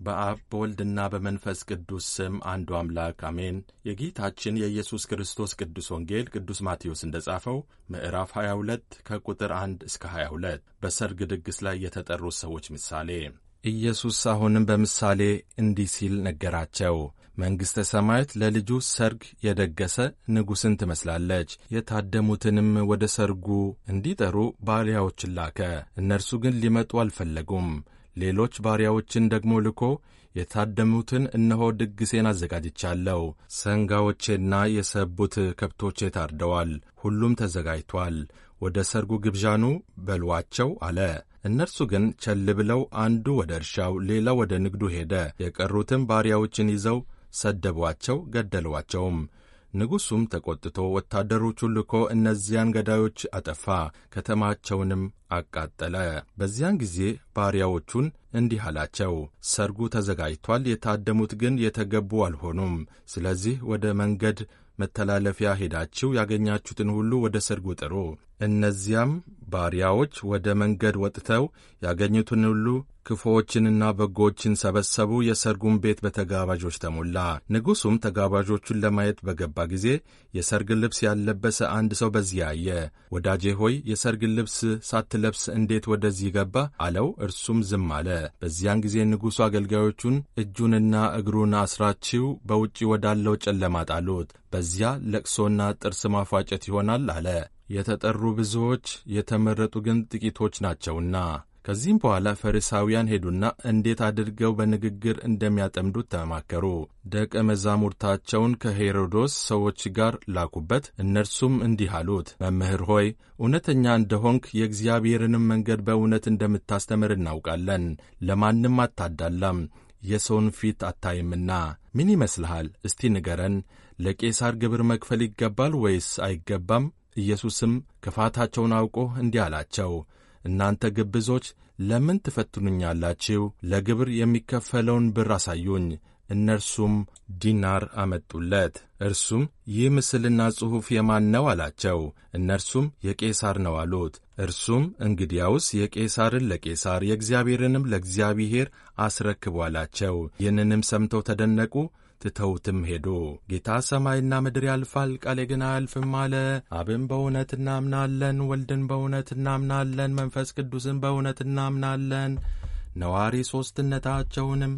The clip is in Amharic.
በአብ በወልድና በመንፈስ ቅዱስ ስም አንዱ አምላክ አሜን። የጌታችን የኢየሱስ ክርስቶስ ቅዱስ ወንጌል ቅዱስ ማቴዎስ እንደ ጻፈው ምዕራፍ 22 ከቁጥር 1 እስከ 22 በሰርግ ድግስ ላይ የተጠሩት ሰዎች ምሳሌ። ኢየሱስ አሁንም በምሳሌ እንዲህ ሲል ነገራቸው። መንግሥተ ሰማያት ለልጁ ሰርግ የደገሰ ንጉሥን ትመስላለች። የታደሙትንም ወደ ሰርጉ እንዲጠሩ ባሪያዎችን ላከ። እነርሱ ግን ሊመጡ አልፈለጉም። ሌሎች ባሪያዎችን ደግሞ ልኮ የታደሙትን እነሆ ድግሴን አዘጋጅቻለሁ፣ ሰንጋዎቼና የሰቡት ከብቶቼ ታርደዋል፣ ሁሉም ተዘጋጅቷል፣ ወደ ሰርጉ ግብዣኑ በሏቸው አለ። እነርሱ ግን ቸል ብለው አንዱ ወደ እርሻው፣ ሌላው ወደ ንግዱ ሄደ። የቀሩትም ባሪያዎችን ይዘው ሰደቧቸው፣ ገደሏቸውም። ንጉሡም ተቈጥቶ ወታደሮቹን ልኮ እነዚያን ገዳዮች አጠፋ፣ ከተማቸውንም አቃጠለ። በዚያን ጊዜ ባሪያዎቹን እንዲህ አላቸው፣ ሰርጉ ተዘጋጅቷል፣ የታደሙት ግን የተገቡ አልሆኑም። ስለዚህ ወደ መንገድ መተላለፊያ ሄዳችሁ ያገኛችሁትን ሁሉ ወደ ሰርጉ ጥሩ። እነዚያም ባሪያዎች ወደ መንገድ ወጥተው ያገኙትን ሁሉ ክፉዎችንና በጎችን ሰበሰቡ። የሰርጉን ቤት በተጋባዦች ተሞላ። ንጉሡም ተጋባዦቹን ለማየት በገባ ጊዜ የሰርግ ልብስ ያልለበሰ አንድ ሰው በዚያ አየ። ወዳጄ ሆይ የሰርግ ልብስ ሳትለብስ እንዴት ወደዚህ ገባ? አለው። እርሱም ዝም አለ። በዚያን ጊዜ ንጉሡ አገልጋዮቹን እጁንና እግሩን አስራችሁ በውጪ ወዳለው ጨለማ ጣሉት፣ በዚያ ለቅሶና ጥርስ ማፏጨት ይሆናል አለ። የተጠሩ ብዙዎች የተመረጡ ግን ጥቂቶች ናቸውና። ከዚህም በኋላ ፈሪሳውያን ሄዱና እንዴት አድርገው በንግግር እንደሚያጠምዱት ተማከሩ። ደቀ መዛሙርታቸውን ከሄሮዶስ ሰዎች ጋር ላኩበት። እነርሱም እንዲህ አሉት፣ መምህር ሆይ እውነተኛ እንደሆንክ የእግዚአብሔርንም መንገድ በእውነት እንደምታስተምር እናውቃለን። ለማንም አታዳላም፣ የሰውን ፊት አታይምና። ምን ይመስልሃል? እስቲ ንገረን። ለቄሳር ግብር መክፈል ይገባል ወይስ አይገባም? ኢየሱስም ክፋታቸውን አውቆ እንዲህ አላቸው እናንተ ግብዞች ለምን ትፈትኑኛላችሁ? ለግብር የሚከፈለውን ብር አሳዩኝ። እነርሱም ዲናር አመጡለት። እርሱም ይህ ምስልና ጽሑፍ የማን ነው አላቸው። እነርሱም የቄሳር ነው አሉት። እርሱም እንግዲያውስ የቄሳርን ለቄሳር የእግዚአብሔርንም ለእግዚአብሔር አስረክቡ አላቸው። ይህንንም ሰምተው ተደነቁ። ትተውትም ሄዱ። ጌታ ሰማይና ምድር ያልፋል፣ ቃሌ ግን አያልፍም አለ። አብን በእውነት እናምናለን፣ ወልድን በእውነት እናምናለን፣ መንፈስ ቅዱስን በእውነት እናምናለን፣ ነዋሪ ሦስትነታቸውንም